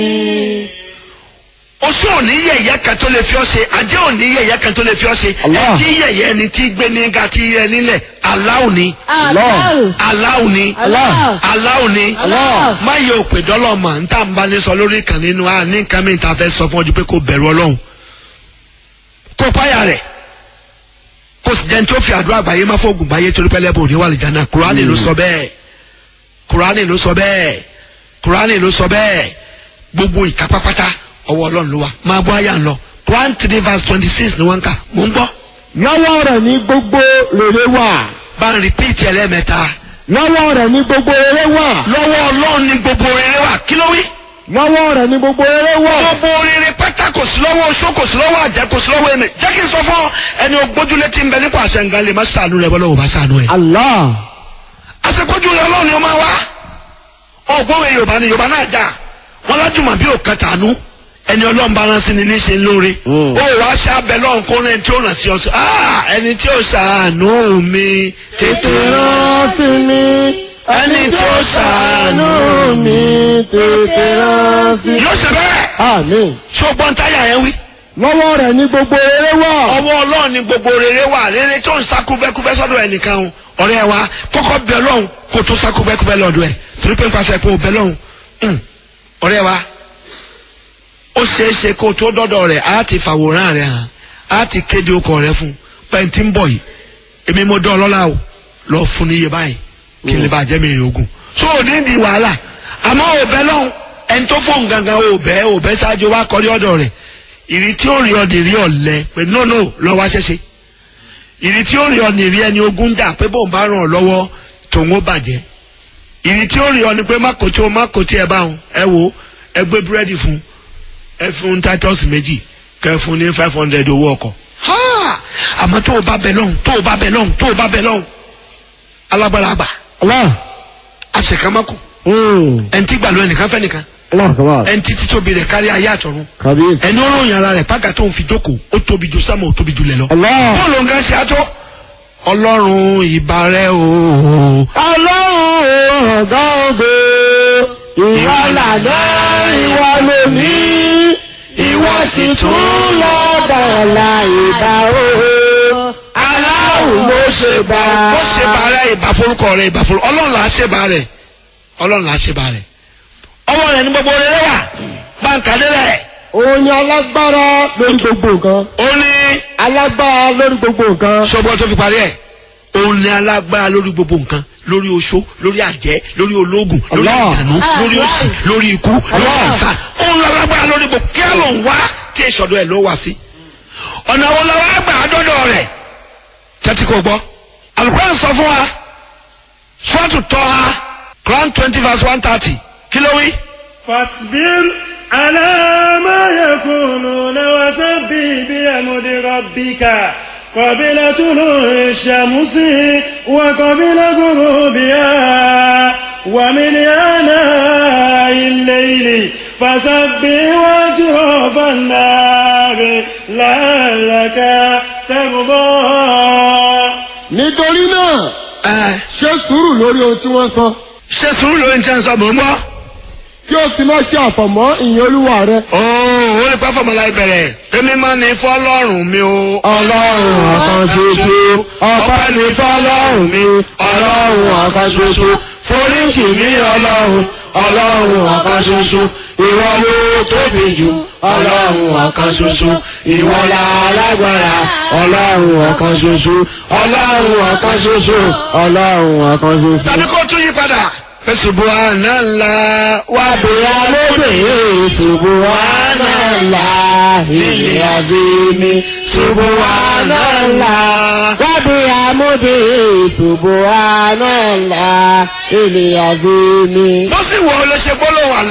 oṣù òní yẹ̀yẹ́ kan tó lè fi ọ́ ṣe ajé òní yẹ̀yẹ́ kan tó lè fi ọ́ ṣe Allah. ẹtí yẹ̀yẹ́ ẹni tí gbé ní ga tí yẹ nílẹ̀ aláwo ni Allah. aláwo ni Allah. aláwo ni Allah. má yẹ òpè dọ́lọ̀ mọ̀ n tà ń bá ní sọ lórí ìkànnì inú a ní nǹkan mi ta fẹ́ sọ fún ọjọ́ pé kò bẹ̀rù ọlọ́run kó páyà rẹ̀ kò sì jẹun tó fi àdúrà àgbáyé má fóògùn báyé torí pẹ́lẹ́ bò ní wà lìjà náà kúránì ló sọ bẹ́ẹ̀ kúránì ló sọ bẹ́ẹ̀ kúránì ló sọ bẹ́ẹ̀ gbogbo ìkápápátá ọwọ́ ọlọ́run ló wà máa bọ́ àyà ń lọ Quran three verse twenty six ni wọ́n ń kà mò ń gbọ́ lọ́wọ́ rẹ̀ ní gbogbo rere wà. bá ń rìpíìtì ẹlẹ́mẹ̀ta lọ́wọ́ rẹ̀ ní gbogbo rere wà. lọ́wọ́ ọlọ́run ni gbogbo rere wà kí ló wí. lọ́wọ́ rẹ̀ ní gbogbo rere wà. gbogbo rere pátá kò sí lọ́wọ́ oṣó kò sí lọ́wọ́ àjẹ́ kò sí lọ́wọ́ ẹ̀mẹ̀ jẹ́ kí n sọ fún ọ ẹni ògbójúlé tí ń bẹ nípa àṣẹ nǹkan lè má sànú rẹ bọ́lá ò bá sànú ẹ̀. Allah. àṣepọ́jú rẹ ọlọ́run ni ó máa wá ọgbọ́n yorùbá ni yorùbá náà jà wọn lájùmọ̀ bí òkan tànú ẹni ọlọ́run bá rán sí ni níṣẹ́ lóore Mm. ó wàá ṣàbẹ̀ lọ́run kó rẹ̀ tí ó ràn sí ọ sí ah ẹni tí ó ṣàánú mi tètè rán rántí mi. ẹni tí ó ṣàánú mi tètè rántí. yóò ṣe bẹ́ẹ̀ Àmín. ṣùgbọ́n táyà yẹn wí. lọ́wọ́ rẹ̀ ní gbogbo rere wà. ọwọ́ ọlọ́run ni gbogbo rere wà rere tó ń sákúbẹ́kúbẹ́ sọ́dọ̀ ẹnìkan o ọ̀rẹ́ wa kọ́kọ́ bẹ lọ́hùn kó tó sákúbẹ́kúbẹ́ lọ́dọ̀ ẹ̀ torí pé nípasẹ̀ pé o bẹ lọ́hùn hùn, ọ̀rẹ́ wa ó ṣeé ṣe kó o tó dọ́dọ̀ rẹ̀ á ti fàwòrán rẹ̀ hàn á ti kéde okọ̀ rẹ̀ fún pẹ̀ntì ń bọ̀ yìí èmi mo dán ọlọ́lá o lọ fún ní iye báyìí kí n lè bá jẹ́ mi ìrìn ogun so ò ní di wàhálà àmọ́ ò bẹ lọ́hùn ẹni tó fóun gangan ò bẹ́ ò bẹ́ ṣáájú wa kọrí ọ̀dọ̀ rẹ̀ ìrì tí ó rí ọ nìrí ọ̀lẹ pé no no lọ wá ṣẹṣẹ ìrì tí ó rí ọ nìrí ẹni ogún dà pé bóun bá ràn ọ lọ́wọ́ tòun ó bàjẹ́ ìrì tí ó rí ọ ni pé má kò tí o má kò tí ẹ bá wọn ẹ wo ẹ gbé búrẹ́dì fún ẹ fún titus méjì kẹ fún ní five hundred owó ọkọ̀ Ha! àmọ́ tó o bá bẹ lọ́hùn tó o bá bẹ lọ́hùn tó o bá bẹ lọ́hùn alágbára àgbà Allah. àṣekàmákù Mm. ẹni tí gbàlú ẹnìkan fẹ́ nìkan Allah kaba. ẹni tí títóbi rẹ̀ kárí ayé àtọ̀run Kabir. ẹni ó ròyìn ara rẹ̀ pàgà tó ń fi jókòó ó tóbi ju sámà ó tóbi ju lẹ̀ lọ. Allah. bọ́ọ̀lù nǹkan ṣe àtọ́ ọlọ́run ìbàrẹ̀ o. Ọlọ́run ọ̀gá ògo. Ìwọ làná ìwọ lómi. Ìwọ sì tún lọ́dọ̀ ọ̀la ìbá o. Aláwọ̀ ló ṣe bá. ó ṣe bàrẹ̀ ìbà forúkọ rẹ̀ ìbà forúkọ ọlọ́run là á ṣe bàrẹ̀ ọlọ́run là á ṣe bàrẹ̀. ọwọ́ rẹ̀ ní gbogbo rẹ̀ wà báńkà délẹ̀ Òun ni alágbára lórí gbogbo nǹkan. ó ní Alágbára lórí gbogbo nǹkan. sọ́gbọ́n tó fi parí ẹ̀ òun ní alágbára lórí gbogbo nǹkan lórí oṣó lórí àjẹ́ lórí ológun lórí Allah. àjànú lórí òṣì lórí ikú lórí Allah. àìsàn òun ní alágbára lórí gbogbo kí á ló ń wá tí ìṣọ̀dọ̀ ẹ̀ ló wá sí. ọ̀nà wo la wá gbà á dọ́dọ̀ rẹ̀ tẹ́tí kò gbọ́ Al-Qur'an sọ fún wa Suratu Taha Quran twenty verse one thirty kí ló wí. فاصبر على ما يقولون وسبح بحمد ربك قبل طلوع الشمس وقبل غروبها ومن آناء الليل فسبح وأطراف النار لعلك ترضى Nítorí náà, ẹ ṣe sùúrù lórí ohun tí wọ́n sọ. ṣe sùúrù lórí ní tẹ́ǹsán mò ń gbọ́. Kí o sì má ṣe àfọ̀mọ́ ìyẹn olúwa rẹ. ooo ó lè pẹ́ fọmọlá ìbẹ̀rẹ̀ èmi máa ní fọlọ́run mi o. Ọlọ́run ọ̀kan ṣoṣo, ọpẹ́ ni fọ́lọ́run mi, ọlọ́run ọ̀kan ṣoṣo, foríṣì mi ọlọ́run, ọlọ́run ọ̀kan ṣoṣo, ìwọ ló tóbi jù, ọlọ́run ọ̀kan ṣoṣo, ìwọ la alágbára, ọlọ́run ọ̀kan ṣoṣo, ọlọ́run ọ̀kan ṣoṣo, ọlọ́run ọ̀kan ṣoṣo. tàbí kó tún yí padà. Subhanallah Wà bóyá lóde Subhanallah ilé àbíní Subhanallah. Wà bóyá lóde Subhanallah ilé àbíní. bó sì wọ ọ lọ ṣe gbólóhùn àlọ́.